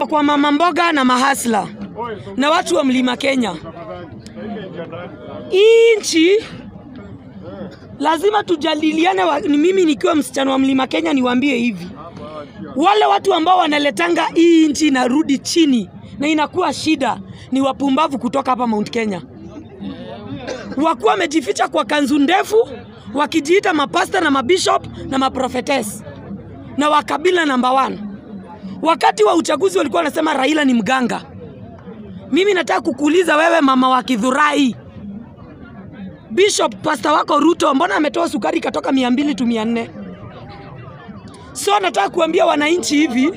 niko kwa mama mboga na mahasla na watu wa mlima Kenya. Hii nchi lazima tujadiliane. wa- Ni mimi nikiwa msichana wa mlima Kenya niwaambie hivi, wale watu ambao wanaletanga hii nchi inarudi chini na inakuwa shida ni wapumbavu kutoka hapa Mount Kenya, wakuwa wamejificha kwa kanzu ndefu wakijiita mapasta na mabishop na maprofetes na wakabila namba one. Wakati wa uchaguzi walikuwa wanasema Raila ni mganga. Mimi nataka kukuuliza wewe, mama wa Kidhurai, Bishop pasta wako Ruto, mbona ametoa sukari ikatoka mia mbili tu mia nne? So nataka kuambia wananchi hivi,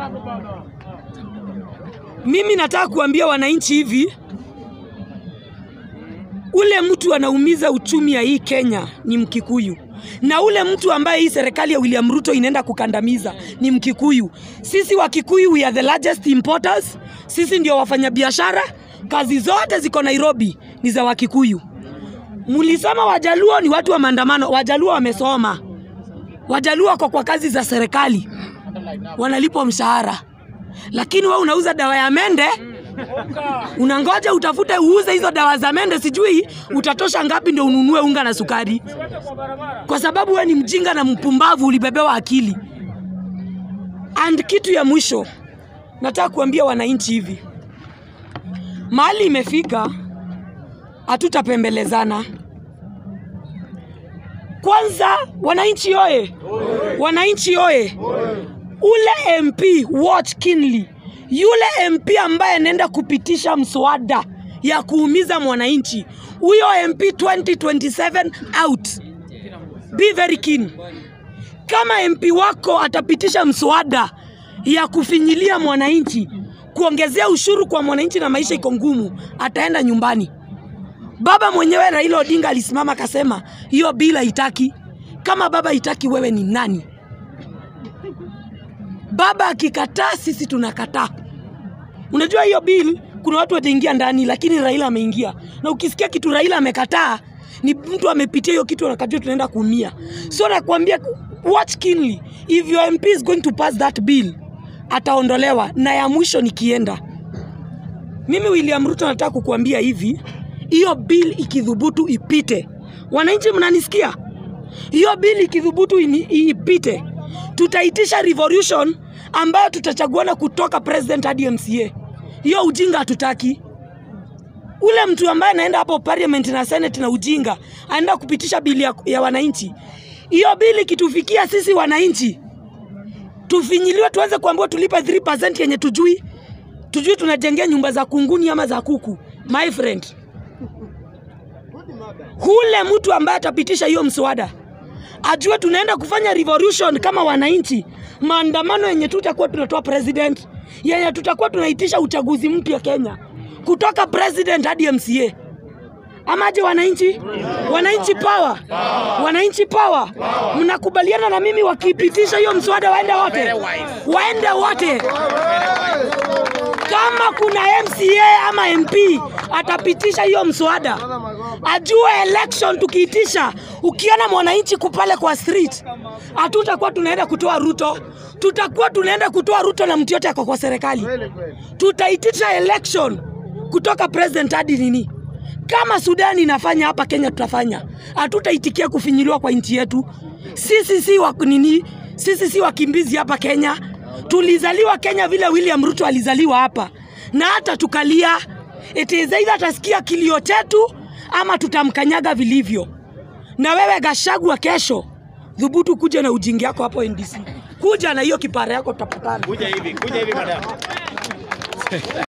mimi nataka kuambia wananchi hivi, ule mtu anaumiza uchumi ya hii Kenya ni Mkikuyu, na ule mtu ambaye hii serikali ya William Ruto inaenda kukandamiza ni Mkikuyu. Sisi wa Kikuyu we are the largest importers, sisi ndio wafanyabiashara. Kazi zote ziko Nairobi ni za Wakikuyu. Mlisema Wajaluo ni watu wa maandamano. Wajaluo wamesoma, Wajaluo wako kwa kazi za serikali, wanalipwa mshahara, lakini wewe unauza dawa ya mende unangoja utafute uuze hizo dawa za mende, sijui utatosha ngapi ndio ununue unga na sukari, kwa sababu wewe ni mjinga na mpumbavu, ulibebewa akili. And kitu ya mwisho nataka kuambia wananchi hivi, mahali imefika, hatutapembelezana. Kwanza wananchi oye, wananchi oye, ule MP watch keenly, yule MP ambaye anaenda kupitisha mswada ya kuumiza mwananchi, huyo MP 2027 out. Be very keen. Kama MP wako atapitisha mswada ya kufinyilia mwananchi, kuongezea ushuru kwa mwananchi na maisha iko ngumu, ataenda nyumbani. Baba mwenyewe Raila Odinga alisimama akasema hiyo bila haitaki. Kama baba haitaki, wewe ni nani? Baba akikataa, sisi tunakataa. Unajua hiyo bill, kuna watu wataingia ndani, lakini Raila ameingia, na ukisikia kitu Raila amekataa ni mtu amepitia hiyo kitu, anakajua tunaenda kuumia. So nakwambia, watch keenly if your MP is going to pass that bill, ataondolewa. Na ya mwisho nikienda, mimi William Ruto nataka kukuambia hivi, hiyo bill ikidhubutu ipite, wananchi mnanisikia? Hiyo bill ikidhubutu ini- ipite, tutaitisha revolution ambayo tutachaguana kutoka president hadi MCA. Hiyo ujinga hatutaki. Ule mtu ambaye anaenda hapo parliament na senate na ujinga anaenda kupitisha bili ya, ya wananchi. Hiyo bili ikitufikia sisi wananchi, tufinyiliwe, tuanze kuambiwa tulipe 3% yenye tujui tujui tunajengea nyumba za kunguni ama za kuku. My friend, hule mtu ambaye atapitisha hiyo mswada ajue tunaenda kufanya revolution kama wananchi, maandamano yenye tutakuwa tunatoa president, yenye tutakuwa tunaitisha uchaguzi mpya Kenya, kutoka president hadi MCA. Amaje wananchi? Wananchi power, wananchi power. Mnakubaliana na mimi wakipitisha hiyo mswada waende wote, waende wote kama kuna MCA ama MP atapitisha hiyo mswada, ajue election tukiitisha, ukiona mwananchi kupale kwa street, hatutakuwa tunaenda kutoa Ruto, tutakuwa tunaenda kutoa Ruto na mtu yote ako kwa serikali. Tutaitisha election kutoka president hadi nini. Kama Sudani inafanya hapa Kenya, tutafanya. Hatutaitikia kufinyiliwa kwa nchi yetu. Sisi si wa nini, sisi si wakimbizi hapa Kenya. Tulizaliwa Kenya vile William Ruto alizaliwa hapa, na hata tukalia. It is either atasikia kilio chetu ama tutamkanyaga vilivyo. Na wewe Gashagwa, kesho dhubutu kuja na ujingi yako hapo NDC, kuja na hiyo kipara yako, tutapatana. Kuja hivi, kuja hivi madam.